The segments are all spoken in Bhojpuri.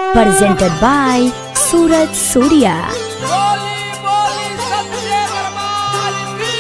presented by Suraj Surya. बोली बोली सच्चे दरबार की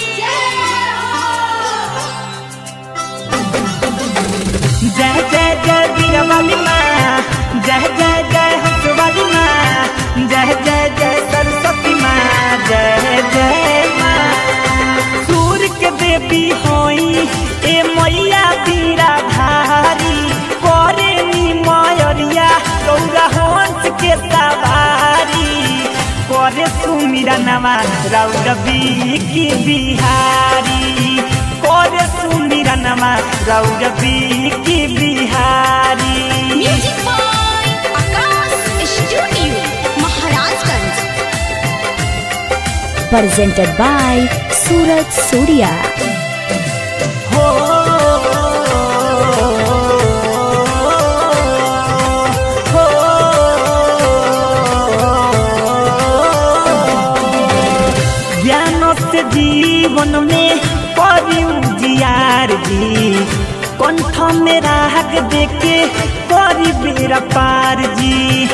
जय जय जय वीरवाली माँ जय जय जय हंसवाली माँ जय जय जय सरस्वती माँ जय जय माँ सूर्य के देवी होई ए मैया बीरा धारी करे नी मयरिया गौरा हंस के सवारी करे सुमिरा नवा रौरवी की बिहारी करे सुमिरा नवा रौरवी की Bihari music by Akash studio Maharajganj Presented by Suraj Surya. हो हो ज्ञान से जीवन में परी उजियार जी कंठ में राग देके परी बेरा पार जी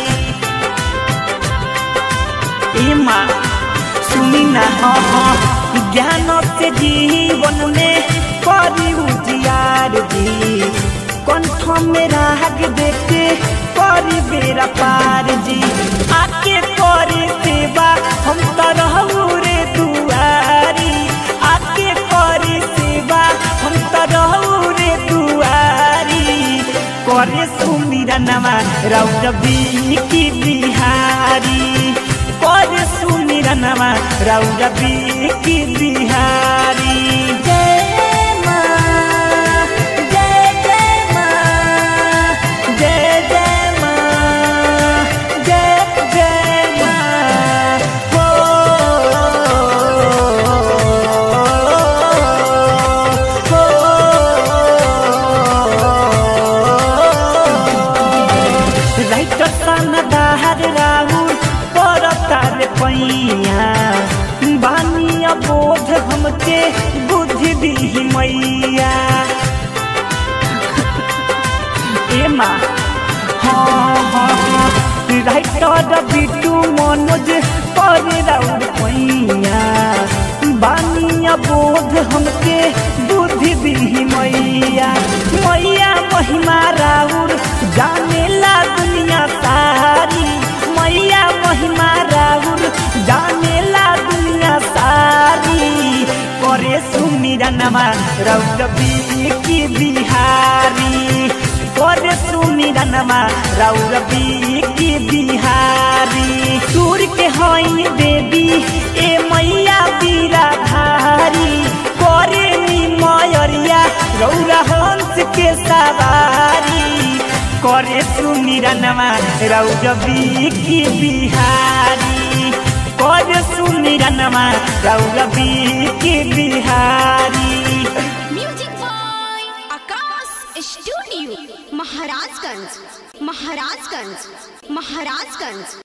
ए माँ सुनी ना हाँ हाँ ज्ञान से जीवन में करी उजियार जी कंठ में राग देके करी बेरा पार जी आके करे सेवा हम तो रहू रे दुआरी आके करे सेवा हम तो रहू रे दुआरी करे सुमिरा नमा रौरवी की बिहारी करे सुमिरा नमा रौरवी की बिहारी जय माँ जय जय माँ जय जय माँ जय जय माँ हो राइटर सन दाहर राहुल परतार पैया बानिया बोध हमके बुद्धि दी मैया ए माँ हाँ हाँ हाँ राइटर बिटू मनोज पर राउर पैया बानिया बोध हमके बुद्धि दी मैया मैया महिमा राउर जानेला दुनिया सारी मैया महिमा राउर जानेला दुनिया सारी करे सुमिरा नमा रौरवी की बिहारी करे सुमिरा नमा रौरवी की बिहारी सूर्य के हई देवी ए मैया बीरा धारी करे नी मयरिया रौरा हंस के सवारी करे सुमिरा नमा रौरवी की बिहारी करे सुमिरा नमा रौरवी की Bihari music by Akash studio Maharajganj Maharajganj Maharajganj